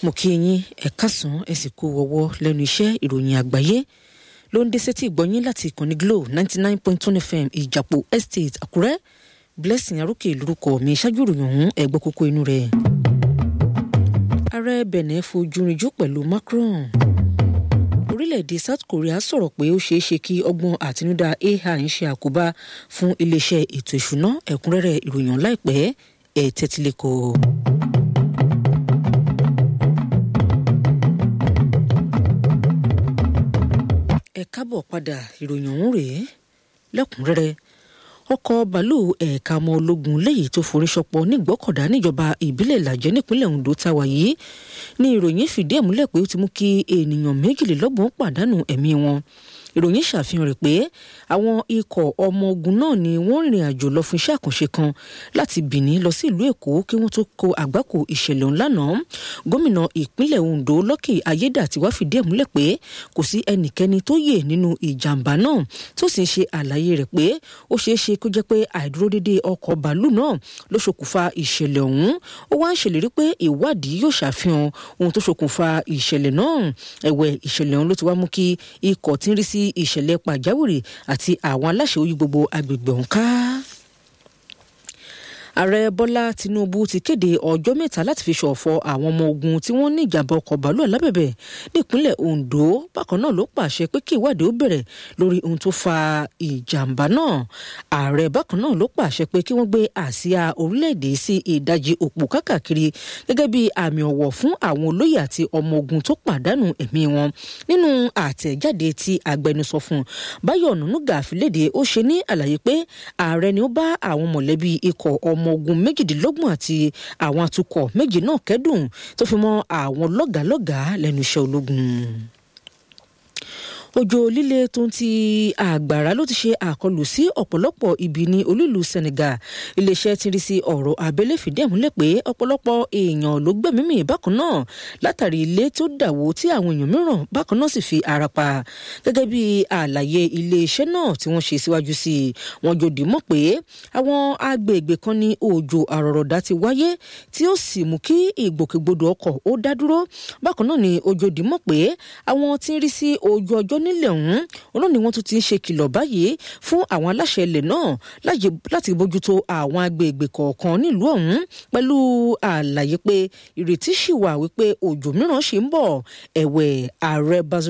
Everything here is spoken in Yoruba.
mo kí yín ẹ kásán ẹ sì kú ọwọ́ lẹ́nu iṣẹ́ ìròyìn àgbáyé ló ń dé sétí ìgbọ́yín láti ìkànnì glo ninety nine point two fm ìjàpọ̀ estate àkúrẹ́ blessing arókè lórúkọ mi ṣáájú ìròyìn ọ̀hún ẹ̀gbọ́n kókó inú rẹ̀. ààrẹ benin fojú rinjú pẹ̀lú macron orílẹ̀-èdè south korea sọ̀rọ̀ pé ó ṣeé ṣe kí ọgbọ́n àtinúdá ai ń ṣe àkóbá fún iléeṣẹ́ ètò ìṣúná ẹ̀kúnrẹ́rẹ́ ìròyìn láìpẹ́ ẹ̀ tẹ́tílẹ̀kọ́. ẹ káàbọ̀ padà ìròyìn ọ̀hún rèé lẹ́kùnrẹ́rẹ́ ọkọ̀ bàálù ẹ̀ka ọmọ ológun léyìí tó forí ṣọpọ̀ nígbọ́kọ̀dá níjọba ìbílẹ̀ ìlàjẹ́ nípínlẹ̀ ondo táwa yìí ní ìròyìn fìdí ẹ̀ múlẹ̀ pé ó ti mú kí ènìyàn méjìlélọ́gbọ̀n pàdánù ẹ̀mí wọn ìròyìn ṣàfihàn rẹ̀ pé àwọn ikọ̀ ọmọ ogun náà ni wọ́n rìnrìn àjò lọ fún iṣẹ́ àkànṣe kan láti Benin lọ sí ìlú Èkó kí wọ́n tó kó àgbákò ìṣẹ̀lẹ̀ ọ̀hún lánàá gómìnà ìpínlẹ̀ Ondo Lucky Ayédàtiwá fìdí ẹ̀ múlẹ̀ pé kò sí ẹnikẹ́ni tó yè nínú ìjàmbá náà tó sì ń ṣe àlàyé rẹ̀ pé ó ṣeé ṣe kó jẹ́ pé àìdúródédé ọkọ̀ bàálù náà ló ṣokùnfà ìṣẹ̀lẹ̀ ọ̀hún ó wá ń ṣèlérí pé ìwádìí yóò ṣàfihàn ohun tó ṣokùnfà ìṣẹ̀lẹ̀ náà ẹ̀wẹ̀ ìṣẹ̀lẹ̀ ọ̀hún ló ti wá mú kí ikọ̀ tí ń rí sí ìṣẹ̀lẹ̀ pàjáwìrì àti àwọn aláṣẹ oyún gbogbo agbègbè ọ̀hún ká ààrẹ bọ́lá tinubu ti kéde ọjọ́ mẹ́ta láti fi ṣọ̀fọ̀ àwọn ọmọ ogun tí wọ́n ní ìjàmbá ọkọ̀ bàálù alábẹ̀bẹ̀ nípínlẹ̀ ondo bákan náà ló pàṣẹ pé kí ìwádìí ó bẹ̀rẹ̀ lórí ohun tó fa ìjàmbá náà ààrẹ bákan náà ló pàṣẹ pé kí wọ́n gbé àsíá orílẹ̀-èdè sí ìdajì òpó kákàkiri gẹ́gẹ́ bí àmì ọ̀wọ̀ fún àwọn olóyè àti ọmọ ogun tó pàdánù ẹ̀mí wọn nínú àtẹ̀jáde tí agbẹnusọ fún báyọ̀ ọ̀nànúgà àfilédè ó ṣe ní àlàyé pé ààrẹ ni ó bá àwọn mọ̀lẹ́bí ikọ̀ ọmọ ọmọ ogun méjìdínlọ́gbọ̀n àti àwọn atukọ̀ méjì náà kẹ́dùn tó fi mọ́ àwọn lọ́gàálọ́gàá lẹ́nu iṣẹ́ ológun òjò líle tó ń ti àgbàrá ló ti ṣe àkọlù sí ọ̀pọ̀lọpọ̀ ibi ní olúìlú Senegal iléeṣẹ́ ti rí sí ọ̀rọ̀ abẹ́lé fìdí ẹ̀ múlẹ̀ pé ọ̀pọ̀lọpọ̀ èèyàn ló gbẹ̀mímì bákan náà látàrí ilé tó dàwó tí àwọn èèyàn mìíràn bákan náà sì fi ara pa gẹ́gẹ́ bí àlàyé iléeṣẹ́ náà tí wọ́n ṣe síwájú sí i wọ́n jòdì mọ̀ pé àwọn agbègbè kan ní òjò àrọ̀rọ̀dá ti wáyé tí ó sì mú kí ìgbòkègbodò ọkọ̀ ó dá dúró bákan náà ni ojòdì mọ̀ pé àwọn tí ń rí sí ojú ọjọ́ nílẹ̀ ọ̀hún ọ̀nà ni wọ́n tún ti ń ṣe kìlọ̀ báyìí fún àwọn aláṣẹ ilẹ̀ náà láti bójútó àwọn agbègbè kọ̀ọ̀kan nílùú ọ̀hún pẹ̀lú àlàyé pé ìrètí ṣì wà wípé òjò mìíràn ṣì ń bọ̀ ẹ̀wẹ̀ ààrẹ Bazoum